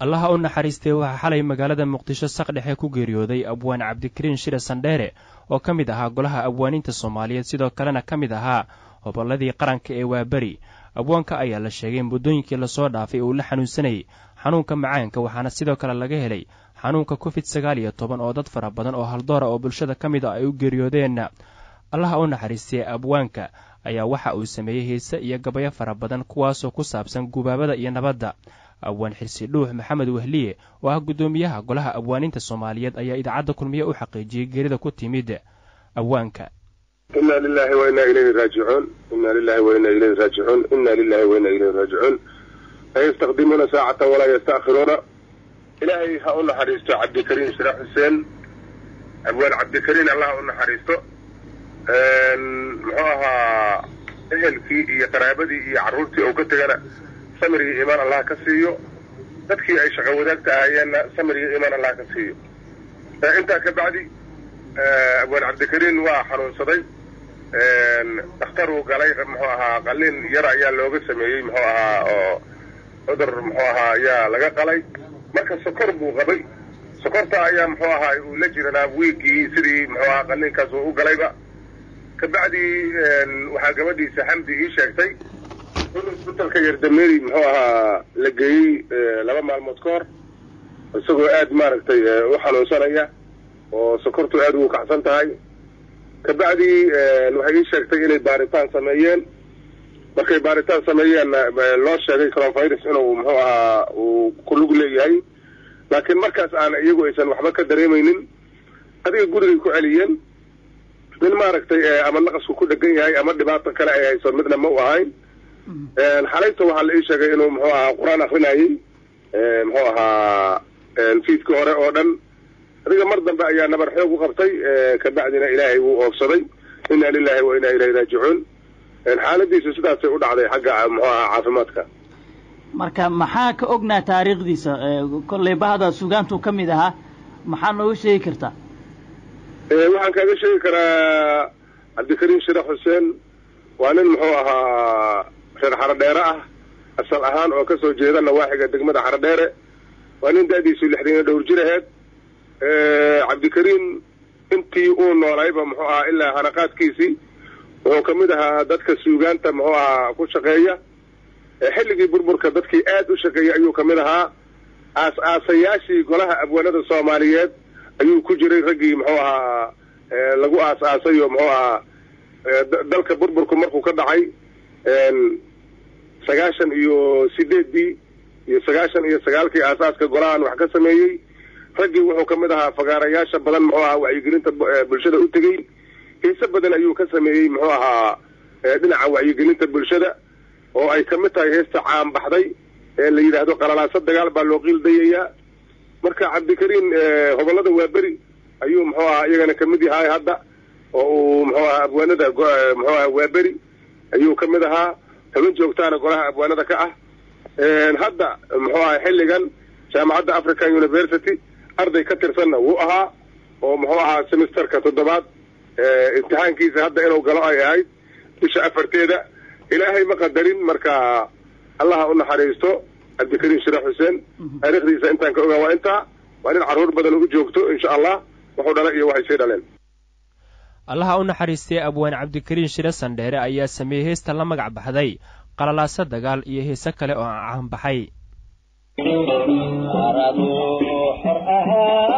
allaha u naxariistay waxaa xalay magaalada muqdisho saqdhexe ku geeriyooday abwaan cabdikariin shire sandheere oo ka mid ahaa golaha abwaaniinta soomaaliyeed sidoo kalena ka mid ahaa hobolladii qaranka ee waaberi abwaanka ayaa la sheegay muddooyinkii lasoo dhaafay uu la xanuunsanayay xanuunka macaanka waxaana sidoo kale laga helay xanuunka covid sagaal iyo toban oo dad fara badan oo haldoora oo bulshada ka mid a ay u geeriyoodeen allaha u naxariistay abwaanka ayaa waxa uu sameeyey heese iyo gabayo fara badan kuwaasoo ku saabsan gubaabada iyo nabadda abwaan xirsi dhuux maxamed wehliye oo ah guddoomiyaha golaha abwaaniinta soomaaliyeed ayaa idaacadda kulmiye u xaqiijiyey geerida ku timid abwaanka ina lilahi wa inaa ilayhi raajicuun ina lilahi wa inaa ilayhi raajicuun ina lilahi wa inaa ilayhi raajicuun la yastaqdimuuna saacatan walaa yasta'khiruuna ilaahay ha u naxariisto cabdikariin shire xuseen abwaan cabdikariin allah ha u naxariisto muxuu ahaa ehelkii iyo qaraabadii iyo carruurtii uu ka tegana samir iyo iimaan allah ka siiyo dadkii ay shaqo wadaagta ahaayeenna samir iyo iimaan allah ka siiyo intaa ka bacdi abwaan cabdikariin waa xanuunsaday dhakhtaruu galay muxuu ahaa qalin yar ayaa looga sameeyey muxuu ahaa oo cudur muxuu ahaa ayaa laga qalay marka sokor buu qabay sokorta ayaa muxuu ahaa uu la jiranaa wiigii sidii muxuu ahaa qalinkaas uu u galayba kabacdi waxaa gabadhiisa xamdi ii sheegtay in isbitalka yardameeri muxuu ahaa la geeyey laba maalmood ka hor isagoo aad maaragtay u xanuunsanaya oo sokortu aad ugu kacsan tahay kabacdi waxay ii sheegtay inay baaritaan sameeyeen markay baaritaan sameeyeenna loo sheegay coronavirus inuu muxuu ahaa uu ku lug leeyahay laakiin markaas aan iyagu aysan waxba ka dareemaynin adiga gurigay ku celiyeen nin maaragtay ama naqasku ku dhegan yahay ama dhibaato kale ay hayso midna ma u ahayn xalayta waxaa la ii sheegay inuu muxuu ahaa qur-aan akrinayay muxuu ahaa fiidkii hore oo dhan adiga mar dambe ayaa nabar xoog u qabtay kabacdina ilaahay wuu oogsaday inna lilahi wa inaa ilayhi raajicuun xaaladiisu sidaasay u dhacday xagga muxuu ahaa caafimaadka marka maxaa ka ognaa taariikhdiisa kollay bahda sugaantuu ka mid ahaa maxaa nooga sheegi kartaa waxaan kaaga sheegi karaa cabdikariin shire xuseen waa nin muxuu ahaa reer xarodheere ah asal ahaan oo kasoo jeeda nawaaxiga degmada xarodheere waa nin da-diisu lixdan iyo dhowr jir aheed cabdikariin intii uu noolayba muxuu ahaa ilaa hanaqaadkiisii wuxuu ka mid ahaa dadka suugaanta muxuu ahaa ku shaqeeya xilligii burburka dadkii aad u shaqeeyay ayuu ka mid ahaa aas-aasayaashii golaha abwaanada soomaaliyeed ayuu ku jiray raggii muxuu ahaa lagu aas-aasay oo muxuu ahaa dalka burburku markuu ka dhacay sagaashan iyo sideeddii iyo sagaashan iyo sagaalkii aasaaska golahan wax ka sameeyey raggii wuxuu ka mid ahaa fagaarayaasha badan muxuu ahaa wacyigelinta bulshada u tegey hiise badan ayuu ka sameeyey muxuu ahaa dhinaca wacyigelinta bulshada oo ay ka mid tahay heesta caan baxday ee la yidhaahdo qalalaaso dagaal baa loo qiildayayaa marka cabdikariin hobollada waaberi ayuu muxuu ahaa iyagana kamid yahay hadda oo uu muxuu ahaa abwaanada muxuu ahaa waaberi ayuu ka mid ahaa xubin joogtaana golaha abwaanada ka ah hadda muxuu ahaa xilligan jaamacadda african university arday ka tirsanna wuu ahaa oo muxuu ahaa semesterka toddobaad imtixaankiisa hadda inuu galo ay ahayd bisha afarteeda ilaahay ma qadarin marka allaha u naxariisto cabdikariin shire xuseen taariikhdiisa intaan ka ogaa waa intaa waa nin carruur badan u joogto insha allah wuxuu dhala iyo waxay sii dhaleen allaha u naxariistay abwaan cabdikariin shire sandheere ayaa sameeyey heesta la magac baxday qalalaaso dagaal iyo heese kale oo caanbaxay